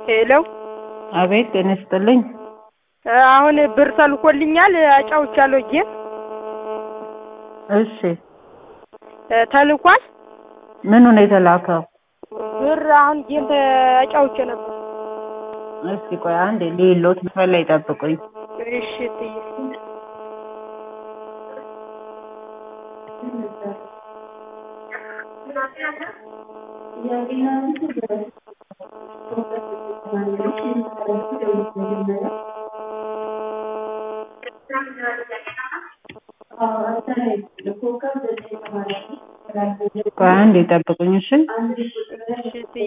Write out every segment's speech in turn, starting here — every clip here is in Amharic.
ሄሎ አቤት ጤና ይስጥልኝ። አሁን ብር ተልኮልኛል አጫውቻለሁ ጌም እሺ ተልኳል ምኑ ነው የተላከው? ብር አሁን ጌም አጫውቼ ነበር እስቲ ቆይ አንዴ ሌሎት መስመር ላይ ጠብቁኝ። እሺ እትዬ ቆይ አንዴ ጠብቁኝ እሺ። እሺ እትዬ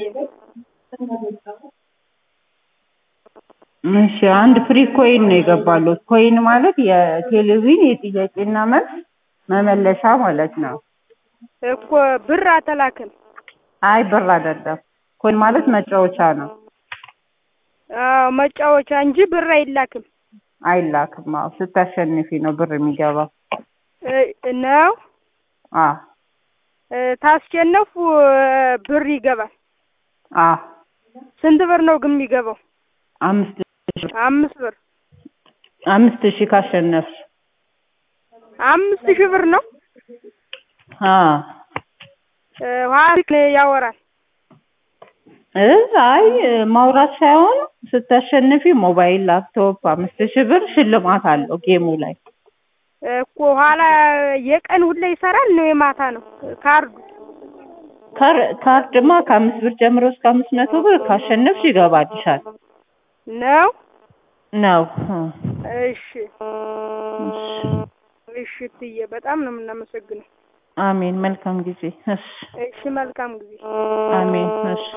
እሺ አንድ ፍሪ ኮይን ነው የገባሉት። ኮይን ማለት የቴሌቪዥን የጥያቄና መልስ መመለሻ ማለት ነው። እኮ ብር አተላክም አይ ብር አይደለም። ኮይን ማለት መጫወቻ ነው። አዎ መጫወቻ እንጂ ብር አይላክም አይላክም። አዎ ስታሸንፊ ነው ብር የሚገባው። እ ነው አ እ ታስሸነፉ ብር ይገባል። አ ስንት ብር ነው ግን የሚገባው? አምስት ሺህ አምስት ብር አምስት ሺህ ካሸነፍሽ አምስት ሺህ ብር ነው። አ እ ኋላ ያወራል እ አይ ማውራት ሳይሆን ስታሸንፊ ሞባይል፣ ላፕቶፕ አምስት ሺህ ብር ሽልማት አለው ጌሙ ላይ። እኮ ኋላ የቀን ሁሌ ይሰራል ነው የማታ ነው ካርዱ? ካር- ካርድማ ከአምስት ብር ጀምሮ እስከ አምስት መቶ ብር ካሸነፍሽ ይገባልሻል ነው ነው። እሺ እሺ እትዬ በጣም ነው የምናመሰግነው። አሜን። መልካም ጊዜ። እሺ እሺ መልካም ጊዜ። አሜን። እሺ